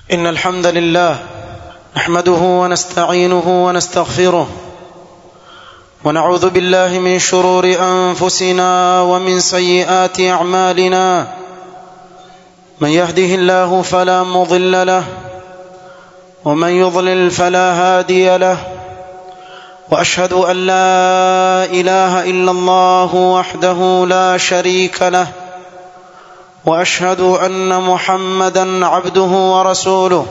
إن الحمد لله نحمده ونستعينه ونستغفره ونعوذ بالله من شرور أنفسنا ومن سيئات أعمالنا من يهده الله فلا مضل له ومن يضلل فلا هادي له واشهد ان لا اله الا الله وحده لا شريك له واشهد ان محمدا عبده ورسوله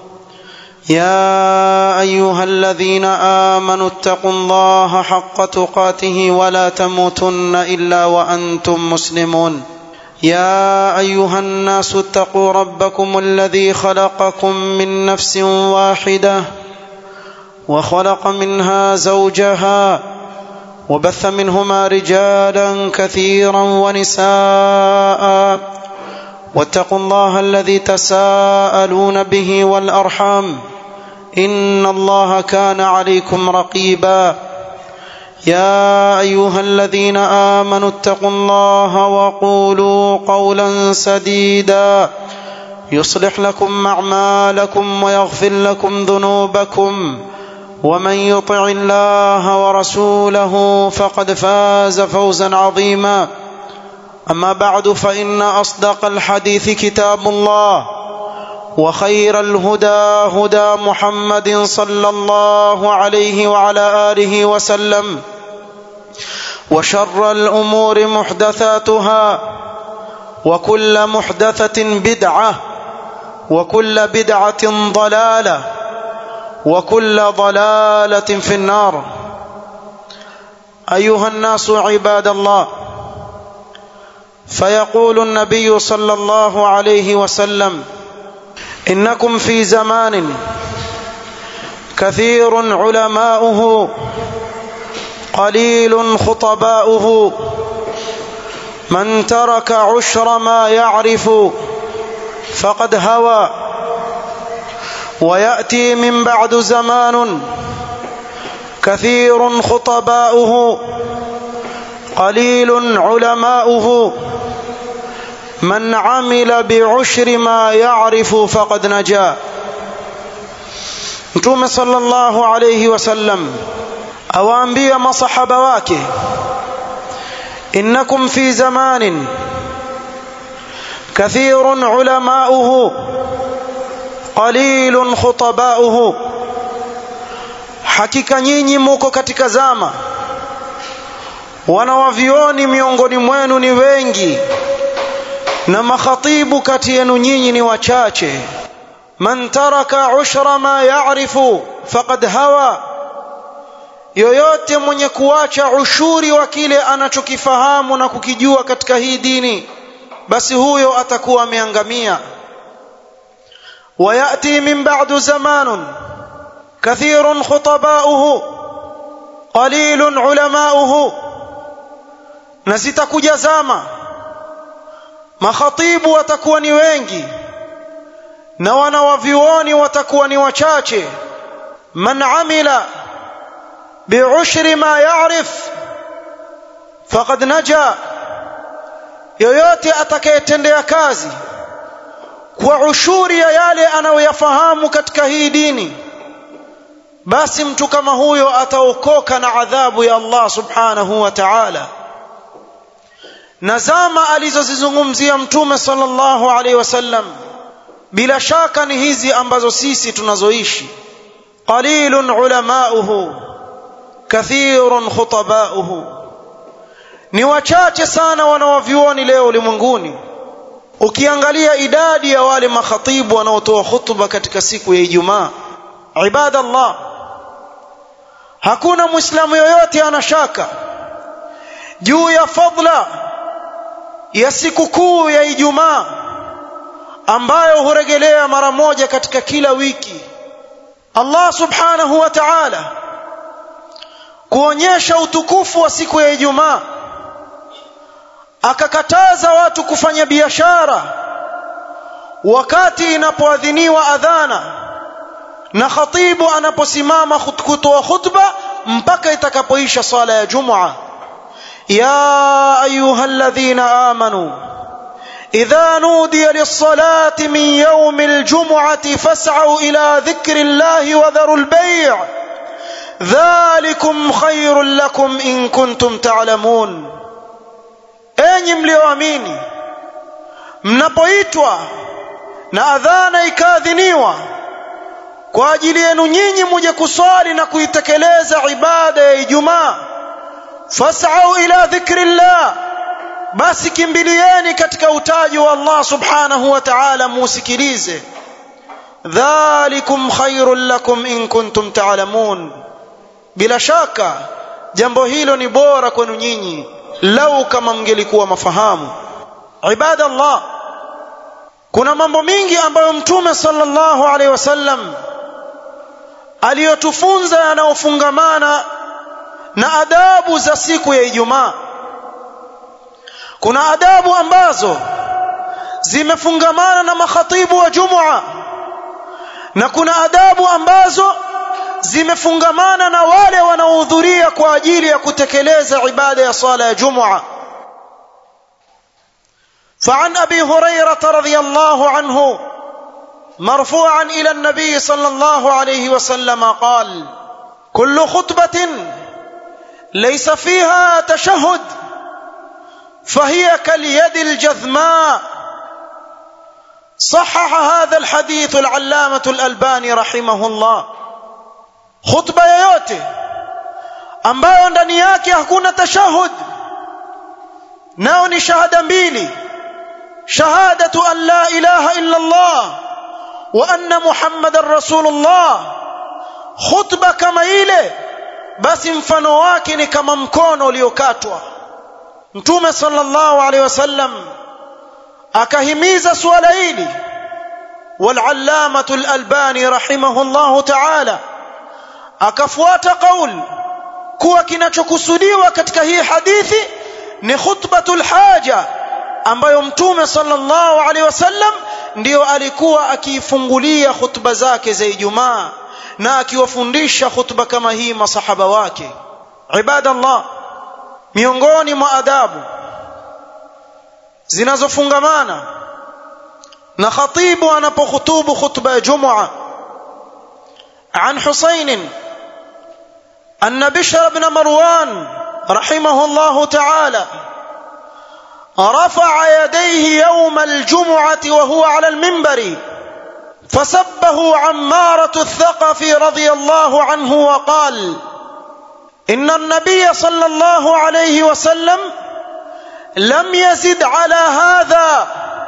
يا ايها الذين امنوا اتقوا الله حق تقاته ولا تموتن الا وانتم مسلمون يا ايها الناس اتقوا ربكم الذي خلقكم من نفس واحده وخلق منها زوجها وبث منهما رجالا كثيرا ونساء واتقوا الله الذي تساءلون به والارحام ان الله كان عليكم رقيبا يا ايها الذين امنوا اتقوا الله وقولوا قولا سديدا يصلح لكم اعمالكم ويغفر لكم ذنوبكم ومن يطع الله ورسوله فقد فاز فوزا عظيما اما بعد فان اصدق الحديث كتاب الله وخير الهدى هدى محمد صلى الله عليه وعلى اله وسلم وشر الامور محدثاتها وكل محدثه بدعه وكل بدعه ضلاله وكل ضلاله في النار ايها الناس عباد الله فيقول النبي صلى الله عليه وسلم انكم في زمان كثير علماؤه قليل خطباؤه من ترك عشر ما يعرف فقد هوى وياتي من بعد زمان كثير خطباؤه قليل علماؤه من عمل بعشر ما يعرف فقد نجا mtume sallallahu alayhi wasallam awaambia masahaba wake innakum fi zamanin kathirun ulamauhu qalilun khutabauhu hakika nyinyi muko katika zama wanawavioni miongoni mwenu ni wengi na makhatibu kati yenu nyinyi ni wachache man taraka ushra ma ya'rifu faqad hawa yoyote mwenye kuacha ushuri wa kile anachokifahamu na kukijua katika hii dini basi huyo atakuwa ameangamia وياتي من بعد زمان كثير خطباؤه قليل علماؤه na zitakuja zama makhatibu watakuwa ni wengi na wanawavyuoni watakuwa ni wachache man amila biushri ma yarif faqad naja yoyote atakayetendea kazi kwa ushuri ya yale anayoyafahamu katika hii dini basi mtu kama huyo ataokoka na adhabu ya Allah subhanahu wa ta'ala na zama alizozizungumzia mtume sallallahu alaihi wasallam bila shaka ni hizi ambazo sisi tunazoishi qalilun ulamauhu kathirun khutabauhu ni wachache sana wanawavyuoni leo ulimwenguni ukiangalia idadi ya wale makhatibu wanaotoa hutuba katika siku ya Ijumaa ibadallah hakuna muislamu yoyote ana shaka juu ya fadla ya siku kuu ya Ijumaa ambayo huregelea mara moja katika kila wiki Allah subhanahu wa ta'ala kuonyesha utukufu wa siku ya Ijumaa akakataza watu kufanya biashara wakati inapoadhiniwa adhana na khatibu anaposimama kutoa khutba mpaka itakapoisha sala ya Jumua ya ayuha alladhina amanu إذا نودي للصلاة من يوم الجمعة فاسعوا إلى ذكر الله وذروا البيع ذلكم خير لكم إن كنتم تعلمون enyi mlioamini mnapoitwa na adhana ikaadhiniwa kwa ajili yenu nyinyi muje kuswali na kuitekeleza ibada ya Ijumaa fas'au ila dhikrillah basi kimbilieni katika utaji wa Allah subhanahu wa ta'ala musikilize dhalikum khairul lakum in kuntum ta'lamun bila shaka jambo hilo ni bora kwenu nyinyi lau kama mngelikuwa mafahamu ibada Allah kuna mambo mingi ambayo mtume sallallahu alaihi wasallam aliyotufunza yanayofungamana na adabu za siku ya Ijumaa kuna adabu ambazo zimefungamana na makhatibu wa Jumua na kuna adabu ambazo zimefungamana na wale wanaohudhuria kwa ajili ya kutekeleza ibada ya sala ya Jumua فعن ابي هريره رضي الله عنه مرفوعا الى النبي صلى الله عليه وسلم قال كل خطبه ليس فيها تشهد فهي كاليد الجذماء صحح هذا الحديث العلامه الالباني رحمه الله khutba yoyote ambayo ndani yake hakuna tashahud nao ni shahada mbili shahadatu an la ilaha illa Allah wa anna muhammadar rasulullah khutba kama ile basi mfano wake ni kama mkono uliokatwa mtume sallallahu alaihi wasallam akahimiza suala hili والعلامة الألباني رحمه الله تعالى akafuata qaul kuwa kinachokusudiwa katika hii hadithi ni khutbatul haja ambayo mtume sallallahu alaihi wasallam ndiyo alikuwa akiifungulia khutba zake za Ijumaa na akiwafundisha khutba kama hii masahaba wake ibadallah miongoni mwa adabu zinazofungamana na khatibu anapokhutubu khutba ya Jumua عن حسين أن بشر بن مروان رحمه الله تعالى رفع يديه يوم الجمعة وهو على المنبر فسبه عمارة الثقفي رضي الله عنه وقال إن النبي صلى الله عليه وسلم لم يزد على هذا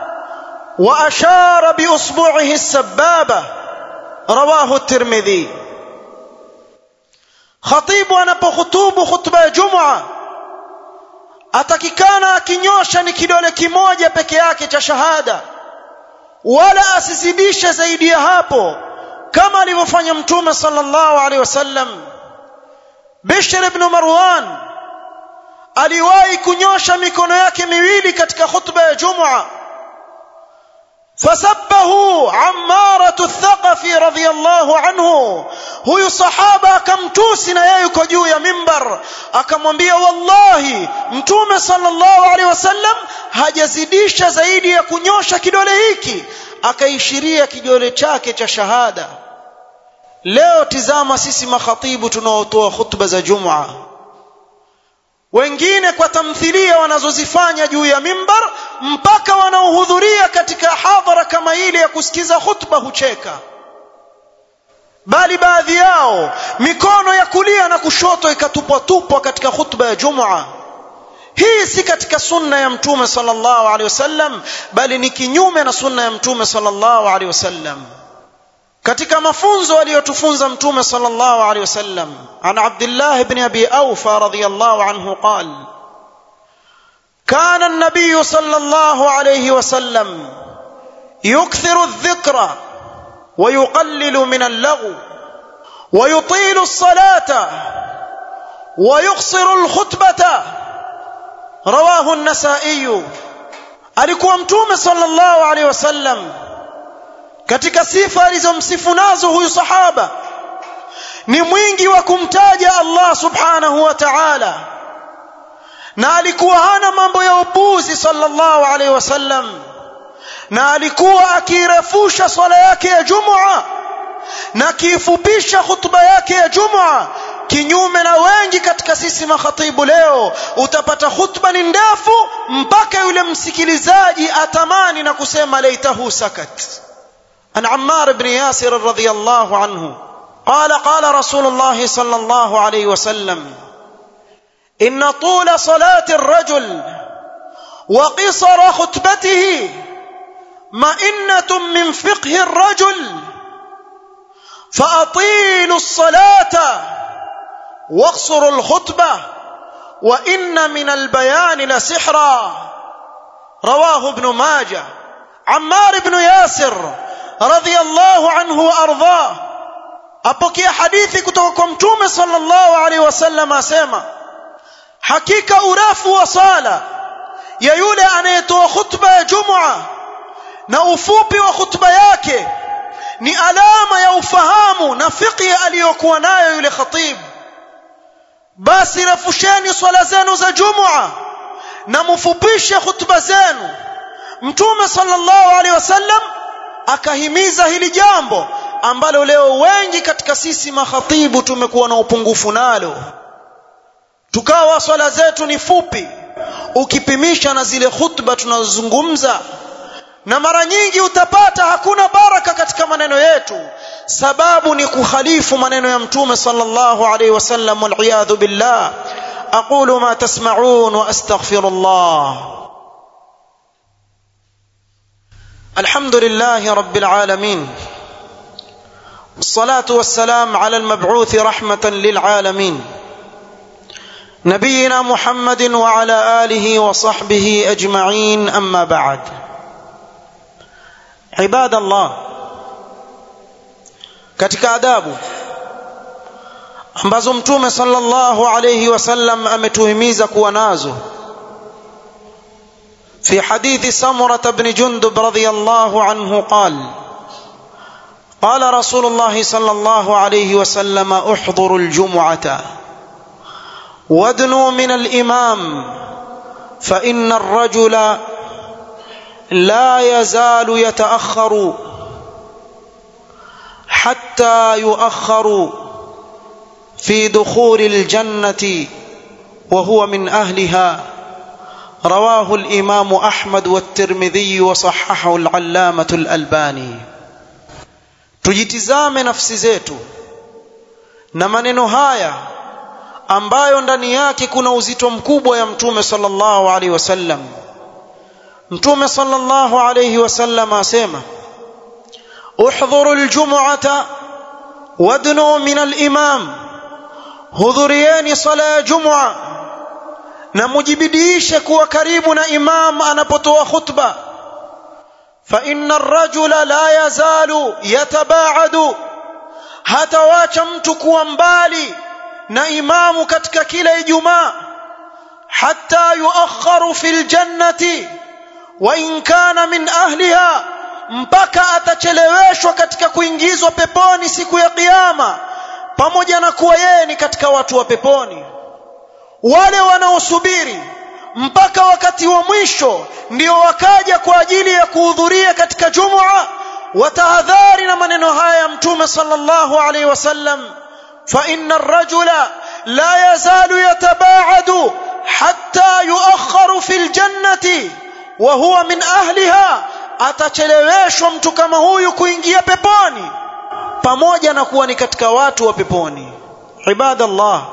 وأشار بأصبعه السبابة رواه الترمذي khatibu anapohutubu khutba ya jumua atakikana akinyosha ni kidole kimoja peke yake cha shahada wala asizidishe zaidi ya hapo kama alivyofanya mtume sallallahu alaihi wasallam Bishr ibn Marwan aliwahi kunyosha mikono yake miwili katika khutba ya jumua فسبه عمارة الثقفي رضي الله عنه huyu sahaba akamtusi na yeye yuko juu ya mimbar akamwambia wallahi mtume sallallahu alaihi wasallam hajazidisha zaidi ya kunyosha kidole hiki akaishiria kidole chake cha shahada leo tizama sisi makhatibu tunaotoa khutba za jumaa wengine kwa tamthilia wanazozifanya juu ya mimbar mpaka wanaohudhuria katika hadhara kama ile ya kusikiza khutba hucheka bali baadhi yao mikono ya kulia na kushoto ikatupwa tupwa katika khutba ya Jumua hii si katika sunna ya mtume sallallahu alaihi wasallam bali ni kinyume na sunna ya mtume sallallahu alaihi wasallam katika mafunzo aliyotufunza mtume sallallahu alaihi wasallam an Abdullah ibn Abi Awfa radhiyallahu anhu qal كان النبي صلى الله عليه وسلم يكثر الذكر ويقلل من اللغو ويطيل الصلاة ويقصر الخطبة رواه النسائي alikuwa mtume sallallahu alaihi wasallam katika sifa alizomsifu nazo huyu sahaba ni mwingi wa kumtaja Allah subhanahu wa ta'ala na alikuwa hana mambo ya upuzi sallallahu alaihi wasallam na alikuwa akirefusha swala yake ya jumua na akiifupisha khutba yake ya jumua kinyume na wengi katika sisi makhatibu leo utapata khutba ni ndefu mpaka yule msikilizaji atamani na kusema laitahu sakat an ammar ibn yasir radhiyallahu anhu قال قال رسول الله صلى الله عليه وسلم ان طول صلاه الرجل وقصر خطبته مئنه من فقه الرجل فاطيلوا الصلاه واقصروا الخطبه وان من البيان لسحرا رواه ابن ماجه عمار بن ياسر رضي الله عنه وارضاه apokea hadithi kutoka kwa mtume sallallahu alaihi wasallam asema hakika urefu wa sala ya yule anayetoa khutba ya jumua na ufupi wa khutba yake ni alama ya ufahamu na fiqhi aliyokuwa nayo yule khatib basi refusheni swala zenu za jumua na mufupishe khutba zenu mtume sallallahu alaihi wasallam akahimiza hili jambo ambalo leo wengi katika sisi makhatibu tumekuwa na upungufu nalo tukawa swala zetu ni fupi ukipimisha na zile khutba tunazozungumza na mara nyingi utapata hakuna baraka katika maneno yetu sababu ni kukhalifu maneno ya mtume sallallahu alaihi wasallam waliyadhu billah aqulu ma tasma'un wa astaghfirullah alhamdulillahi rabbil alamin الصلاه والسلام على المبعوث رحمه للعالمين نبينا محمد وعلى اله وصحبه اجمعين اما بعد عباد الله katika adabu ambazo mtume sallallahu alayhi wasallam ametuhimiza kuwa nazo في حديث سمرة بن جندب رضي الله عنه قال قال رسول الله صلى الله عليه وسلم احضروا الجمعه وادنوا من الامام فان الرجل لا يزال يتاخر حتى يؤخر في دخول الجنه وهو من اهلها رواه الامام احمد والترمذي وصححه العلامه الالباني tujitizame nafsi zetu na maneno haya ambayo ndani yake kuna uzito mkubwa ya mtume sallallahu alaihi wasallam mtume sallallahu alaihi wasallam asema uhdhuru aljum'ata wadnu min alimam hudhurieni sala ya jum'a na mujibidiishe kuwa karibu na imam anapotoa khutba فإن الرجل لا يزال يتباعد hatawacha mtu kuwa mbali na imamu katika kila ijumaa hatta yuakharu fil jannati wa in kana min ahliha mpaka atacheleweshwa katika kuingizwa peponi siku ya kiyama pamoja na kuwa yeye ni katika watu wa peponi wale wanaosubiri mpaka wakati wa mwisho ndio wakaja kwa ajili ya kuhudhuria katika jumua watahadhari na maneno haya ya mtume sallallahu alaihi wasallam fa inna ar-rajula la yazalu yatabaadu hatta yuakharu fil jannati wa huwa min ahliha atacheleweshwa mtu kama huyu kuingia peponi pamoja na kuwa ni katika watu wa peponi ibadallah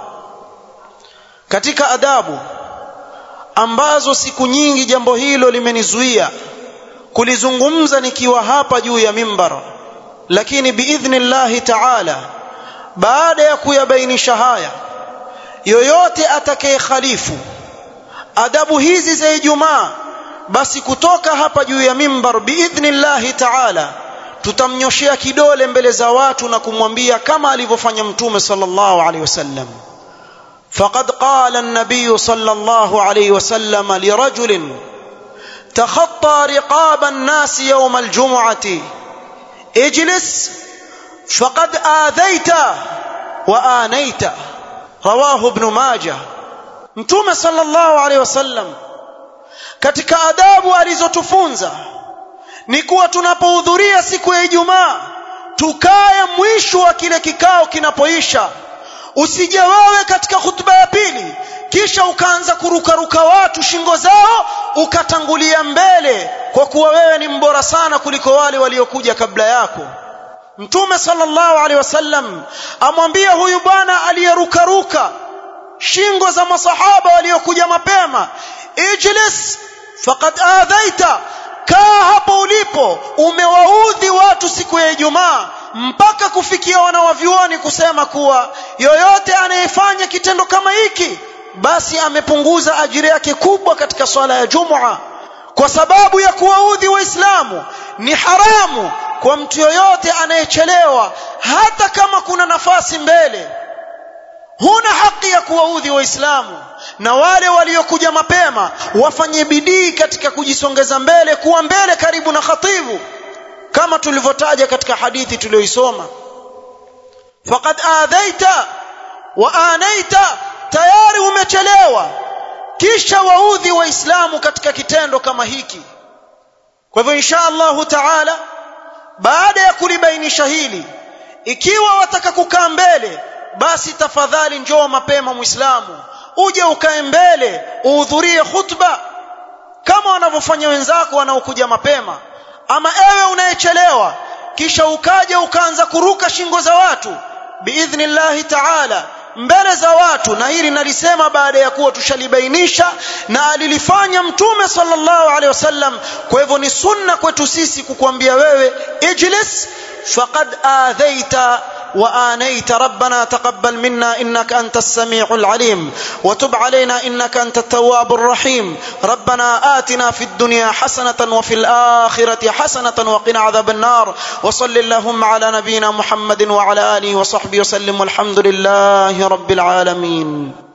katika adabu ambazo siku nyingi jambo hilo limenizuia kulizungumza nikiwa hapa juu ya mimbar lakini biidhnillahi taala baada ya kuyabainisha haya yoyote atakayekhalifu adabu hizi za Ijumaa basi kutoka hapa juu ya mimbar biidhnillahi taala tutamnyoshea kidole mbele za watu na kumwambia kama alivyofanya mtume sallallahu alaihi wasallam فقد قال النبي صلى الله عليه وسلم لرجل تخطى رقاب الناس يوم الجمعه اجلس فقد اذيت وانيت رواه ابن ماجه mtume sallallahu alaihi wasallam katika adabu alizotufunza ni kuwa tunapohudhuria siku ya Ijumaa tukae mwisho wa kile kikao kinapoisha usije wewe katika hutuba ya pili kisha ukaanza kurukaruka watu shingo zao ukatangulia mbele kwa kuwa wewe ni mbora sana kuliko wale waliokuja kabla yako mtume sallallahu alaihi wasallam amwambia huyu bwana aliyerukaruka shingo za masahaba waliokuja mapema ijlis faqad adhaita kaa hapo ulipo umewaudhi watu siku ya Ijumaa mpaka kufikia wanawavyuoni kusema kuwa yoyote anayefanya kitendo kama hiki basi amepunguza ajira yake kubwa katika swala ya Jumua kwa sababu ya kuwaudhi waislamu ni haramu kwa mtu yoyote anayechelewa hata kama kuna nafasi mbele huna haki ya kuwaudhi waislamu na wale waliokuja mapema wafanye bidii katika kujisongeza mbele kuwa mbele karibu na khatibu kama tulivyotaja katika hadithi tuliyoisoma faqad adhaita wa anaita tayari umechelewa kisha waudhi waislamu katika kitendo kama hiki kwa hivyo insha Allahu taala baada ya kulibainisha hili ikiwa wataka kukaa mbele basi tafadhali njoo mapema muislamu uje ukae mbele uhudhurie khutba kama wanavyofanya wenzako wanaokuja mapema ama ewe unayechelewa kisha ukaja ukaanza kuruka shingo za watu biidhnillahi taala mbele za watu na hili nalisema baada ya kuwa tushalibainisha na alilifanya mtume sallallahu alaihi wasallam kwa hivyo ni sunna kwetu sisi kukwambia wewe ijlis faqad adhaita وآنيت ربنا تقبل منا إنك أنت السميع العليم وتب علينا إنك أنت التواب الرحيم ربنا آتنا في الدنيا حسنة وفي الآخرة حسنة وقنا عذاب النار وصل اللهم على نبينا محمد وعلى آله وصحبه وسلم والحمد لله رب العالمين